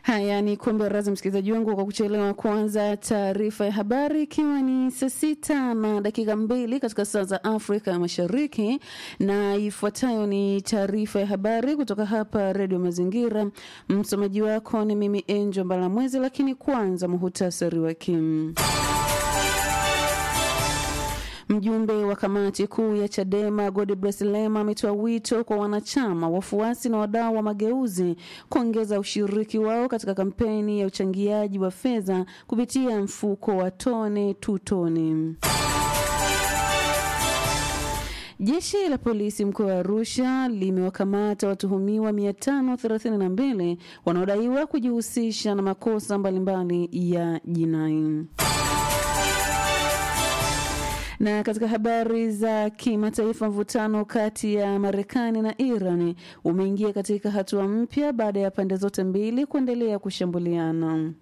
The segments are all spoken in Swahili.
Haya ni kumbe razi, msikilizaji wangu, kwa kuchelewa kuanza taarifa ya habari, ikiwa ni saa sita na dakika mbili katika saa za Afrika Mashariki, na ifuatayo ni taarifa ya habari kutoka hapa Redio Mazingira. Msomaji wako ni mimi Angel Mbalamwezi, lakini kwanza muhutasari wa Kim. Mjumbe wa kamati kuu ya Chadema Godbless Lema ametoa wito kwa wanachama, wafuasi na wadau wa mageuzi kuongeza ushiriki wao katika kampeni ya uchangiaji wa fedha kupitia mfuko wa tone tu tone. Jeshi la polisi mkoa wa Arusha limewakamata watuhumiwa 532 wanaodaiwa kujihusisha na makosa mbalimbali ya jinai. Na katika habari za kimataifa, mvutano kati ya Marekani na Iran umeingia katika hatua mpya baada ya pande zote mbili kuendelea kushambuliana.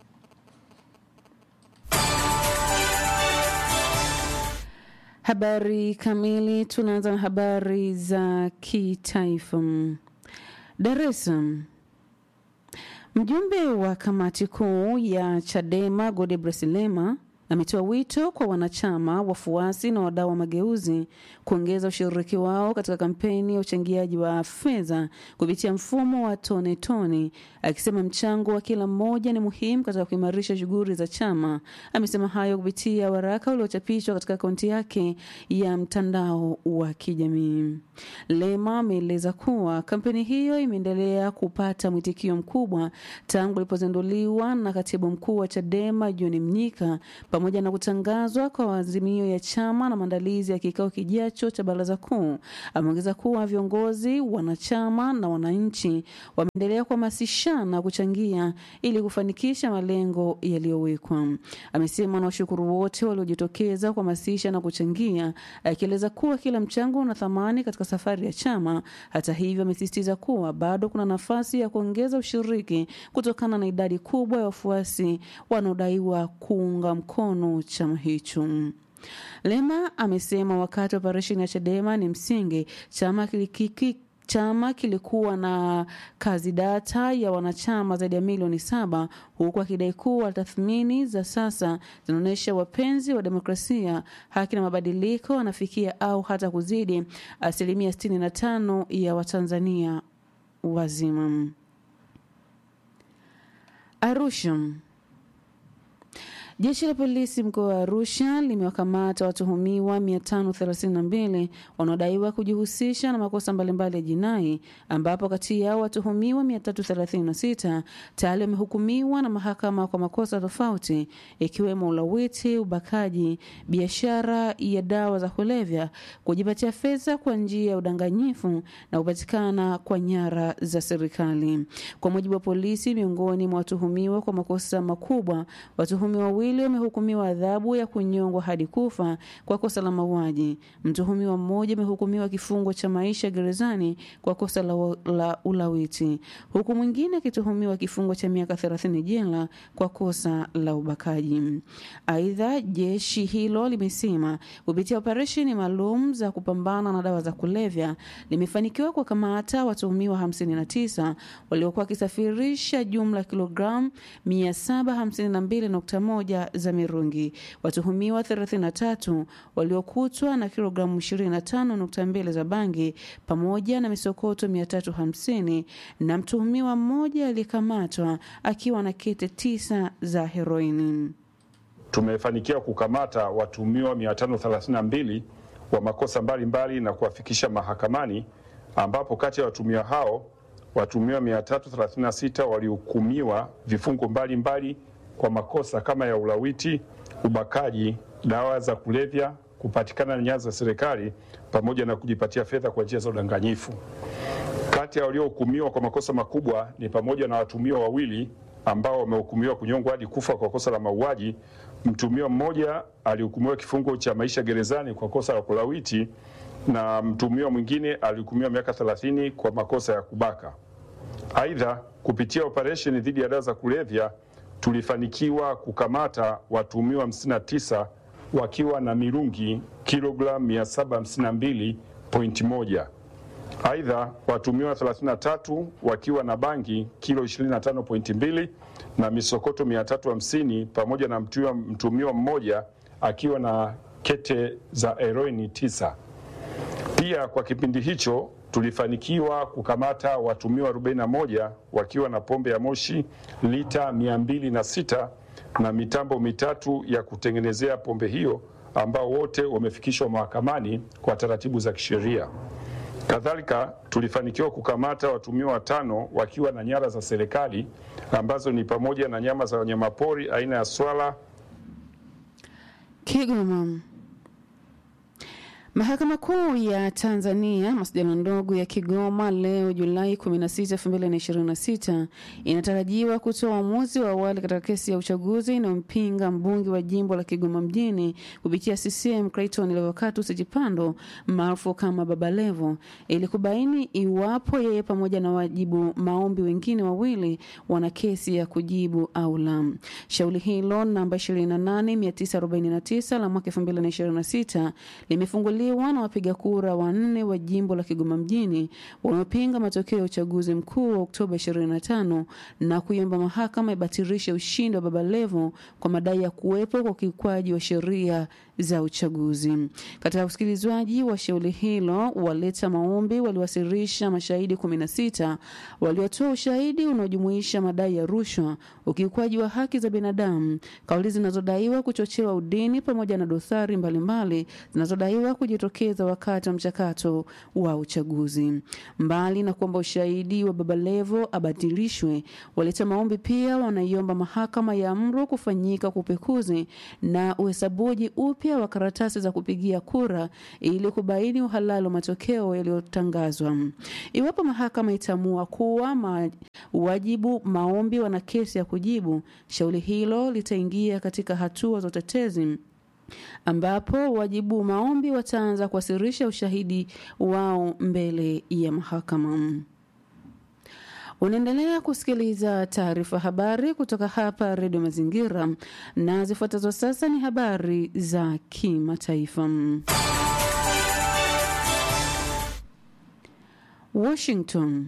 Habari kamili, tunaanza na habari za kitaifa. Dar es Salaam. Mjumbe wa kamati kuu ya Chadema Godbless Lema ametoa wito kwa wanachama, wafuasi na wadau wa mageuzi kuongeza ushiriki wao katika kampeni ya uchangiaji wa fedha kupitia mfumo wa tone tone, akisema mchango wa kila mmoja ni muhimu katika kuimarisha shughuli za chama. Amesema hayo kupitia waraka uliochapishwa katika akaunti yake ya mtandao wa kijamii. Lema ameeleza kuwa kampeni hiyo imeendelea kupata mwitikio mkubwa tangu ilipozinduliwa na katibu mkuu wa Chadema John Mnyika pamoja na kutangazwa kwa maazimio ya chama na maandalizi ya kikao kijacho cha baraza kuu. Ameongeza kuwa viongozi, wanachama na wananchi wameendelea kuhamasishana kuchangia ili kufanikisha malengo yaliyowekwa. Amesema na washukuru wote waliojitokeza kuhamasisha na kuchangia, akieleza kuwa kila mchango una thamani katika safari ya chama. Hata hivyo, amesisitiza kuwa bado kuna nafasi ya kuongeza ushiriki kutokana na idadi kubwa ya wafuasi wanaodaiwa kuunga mkono chama hicho. Lema amesema wakati wa operesheni ya Chadema ni msingi, chama kilikiki chama kilikuwa na kazi data ya wanachama zaidi ya milioni saba huku akidai kuwa tathmini za sasa zinaonyesha wapenzi wa demokrasia, haki na mabadiliko wanafikia au hata kuzidi asilimia 65 ya Watanzania wazima. Arusha. Jeshi la polisi mkoa wa Arusha limewakamata watuhumiwa 532 wanaodaiwa kujihusisha na makosa mbalimbali ya jinai, ambapo kati yao watuhumiwa 336 tayari wamehukumiwa na mahakama kwa makosa tofauti ikiwemo ulawiti, ubakaji, biashara ya dawa za kulevya, kujipatia fedha kwa njia ya udanganyifu na kupatikana kwa nyara za serikali. Kwa mujibu wa polisi, miongoni mwa watuhumiwa kwa makosa makubwa, watuhumiwa wawili wamehukumiwa adhabu ya kunyongwa hadi kufa kwa kosa la mauaji. Mtuhumiwa mmoja amehukumiwa kifungo cha maisha gerezani kwa kosa la, la ulawiti, huku mwingine akituhumiwa kifungo cha miaka 30 jela kwa kosa la ubakaji. Aidha, jeshi hilo limesema kupitia operesheni maalum za kupambana na dawa za kulevya limefanikiwa kuwakamata watuhumiwa 59 waliokuwa wakisafirisha jumla kilogramu 752.1 za mirungi. Watuhumiwa 33 waliokutwa na kilogramu 25.2 za bangi pamoja na misokoto 350 na mtuhumiwa mmoja aliyekamatwa akiwa na kete tisa za heroini. Tumefanikiwa kukamata watuhumiwa 532 wa makosa mbalimbali mbali na kuwafikisha mahakamani ambapo kati ya watuhumiwa hao watuhumiwa 336 walihukumiwa vifungo mbalimbali mbali kwa makosa kama ya ulawiti, ubakaji, dawa za kulevya, kupatikana na nyanza za serikali pamoja na kujipatia fedha kwa njia za udanganyifu. Kati ya waliohukumiwa kwa makosa makubwa ni pamoja na watuhumiwa wawili ambao wamehukumiwa kunyongwa hadi kufa kwa kosa la mauaji. Mtuhumiwa mmoja alihukumiwa kifungo cha maisha gerezani kwa kosa la kulawiti na mtuhumiwa mwingine alihukumiwa miaka 30 kwa makosa ya kubaka. Aidha, kupitia operesheni dhidi ya dawa za kulevya tulifanikiwa kukamata watuhumiwa 59 wakiwa na mirungi kilogramu 752.1 Aidha, watumiwa 33 wakiwa na bangi kilo 25.2 na misokoto 350 pamoja na mtumiwa, mtumiwa mmoja akiwa na kete za heroini tisa. Pia kwa kipindi hicho tulifanikiwa kukamata watumiwa 41 wakiwa na pombe ya moshi lita 206 na mitambo mitatu ya kutengenezea pombe hiyo ambao wote wamefikishwa mahakamani kwa taratibu za kisheria. Kadhalika tulifanikiwa kukamata watumiwa watano wakiwa na nyara za serikali ambazo ni pamoja na nyama za wanyamapori aina ya swala. Kigoma. Mahakama Kuu ya Tanzania masjala ndogo ya Kigoma leo Julai 16, 2026 inatarajiwa kutoa uamuzi wa awali katika kesi ya uchaguzi inayompinga mbunge wa jimbo la Kigoma mjini kupitia CCM Clayton Levocatus Chipando maarufu kama Baba Levo ili kubaini iwapo yeye pamoja na wajibu maombi wengine wawili wana kesi ya kujibu au la. Shauri hilo namba 28949 la mwaka 2026 limefunguliwa na wapiga kura wanne wa jimbo la Kigoma mjini wamepinga matokeo ya uchaguzi mkuu wa Oktoba 25 na kuiomba mahakama ibatilishe ushindi wa Baba Levo kwa madai ya kuwepo kwa ukiukwaji wa sheria za uchaguzi. Katika usikilizwaji wa shauri hilo, waleta maombi waliwasilisha mashahidi 16 waliotoa ushahidi unaojumuisha madai ya rushwa, ukiukwaji wa haki za binadamu, kauli zinazodaiwa kuchochewa udini pamoja na dosari mbalimbali zinazodaiwa kujitokeza wakati wa mchakato wa uchaguzi. Mbali na kuomba ushahidi wa Baba Levo abatilishwe, waleta maombi pia wanaiomba mahakama ya amru kufanyika kwa upekuzi na uhesabuji upya wa karatasi za kupigia kura ili kubaini uhalali wa matokeo yaliyotangazwa. Iwapo mahakama itaamua kuwa ma, wajibu maombi wana kesi ya kujibu, shauri hilo litaingia katika hatua za utetezi ambapo wajibu maombi wataanza kuwasilisha ushahidi wao mbele ya mahakama. Unaendelea kusikiliza taarifa habari kutoka hapa Redio Mazingira, na zifuatazo sasa ni habari za kimataifa. Washington.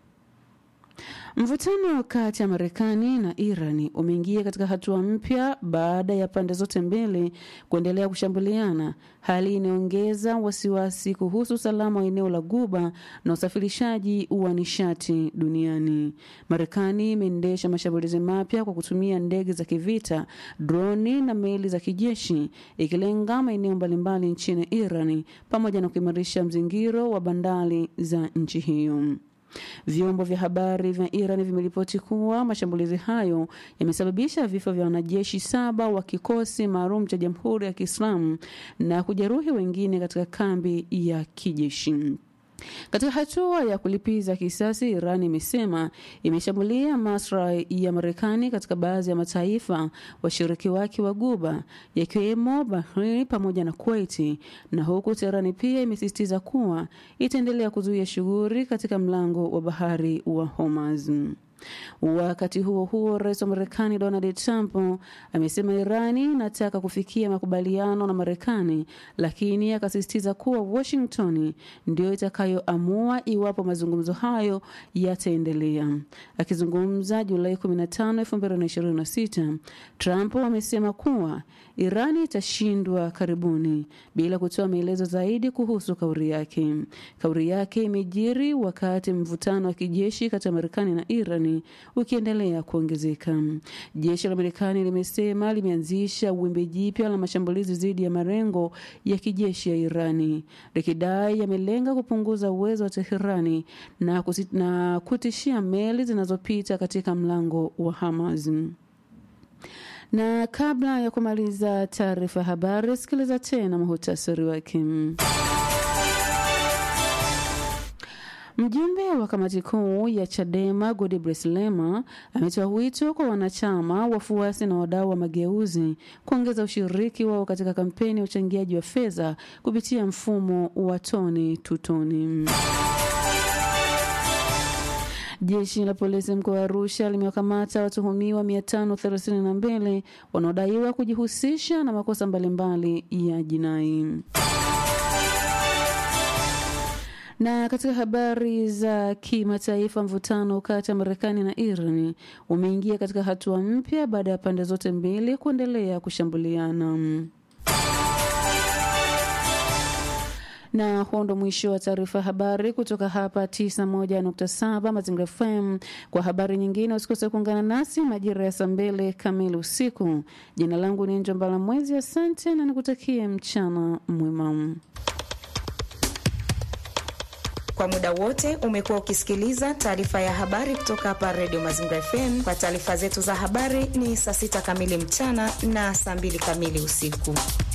Mvutano kati ya Marekani na Irani umeingia katika hatua mpya baada ya pande zote mbili kuendelea kushambuliana, hali inayoongeza wasiwasi kuhusu usalama wa eneo la Guba na usafirishaji wa nishati duniani. Marekani imeendesha mashambulizi mapya kwa kutumia ndege za kivita, droni na meli za kijeshi, ikilenga maeneo mbalimbali nchini Irani pamoja na kuimarisha mzingiro wa bandari za nchi hiyo. Vyombo vya habari vya Iran vimeripoti kuwa mashambulizi hayo yamesababisha vifo vya wanajeshi saba wa kikosi maalum cha Jamhuri ya Kiislamu na kujeruhi wengine katika kambi ya kijeshi. Katika hatua ya kulipiza kisasi, Iran imesema imeshambulia maslahi ya Marekani katika baadhi ya mataifa washiriki wake wa Guba yakiwemo Bahrain pamoja na Kuwait, na huku Teherani pia imesisitiza kuwa itaendelea kuzuia shughuli katika mlango wa bahari wa Hormuz. Wakati huo huo, rais wa Marekani Donald Trump amesema Irani inataka kufikia makubaliano na Marekani, lakini akasisitiza kuwa Washington ndio itakayoamua iwapo mazungumzo hayo yataendelea. Akizungumza Julai 15, 2026, Trump amesema kuwa Irani itashindwa karibuni bila kutoa maelezo zaidi kuhusu kauli yake. Kauli yake imejiri wakati mvutano wa kijeshi kati ya Marekani na Iran ukiendelea kuongezeka. Jeshi la Marekani limesema limeanzisha wimbi jipya la mashambulizi dhidi ya malengo ya kijeshi ya Irani, likidai yamelenga kupunguza uwezo wa Teherani na, na kutishia meli zinazopita katika mlango wa Hamas. Na kabla ya kumaliza taarifa ya habari, sikiliza tena muhutasari wake. Mjumbe wa kamati kuu ya Chadema Godbless Lema ametoa wito kwa wanachama, wafuasi na wadau wa mageuzi kuongeza ushiriki wao katika kampeni ya uchangiaji wa fedha kupitia mfumo wa toni tutoni. Jeshi la polisi mkoa wa Arusha limewakamata watuhumiwa 532 wanaodaiwa kujihusisha na makosa mbalimbali ya jinai. Na katika habari za kimataifa, mvutano kati ya Marekani na Iran umeingia katika hatua mpya baada ya pande zote mbili kuendelea kushambuliana. na huo ndo mwisho wa taarifa habari kutoka hapa 91.7 Mazingira FM. Kwa habari nyingine usikose kuungana nasi majira ya saa mbili kamili usiku. Jina langu ni Njombala Mwezi, asante na nikutakie mchana mwema. Kwa muda wote umekuwa ukisikiliza taarifa ya habari kutoka hapa Radio Mazingira FM. Kwa taarifa zetu za habari ni saa sita kamili mchana na saa mbili kamili usiku.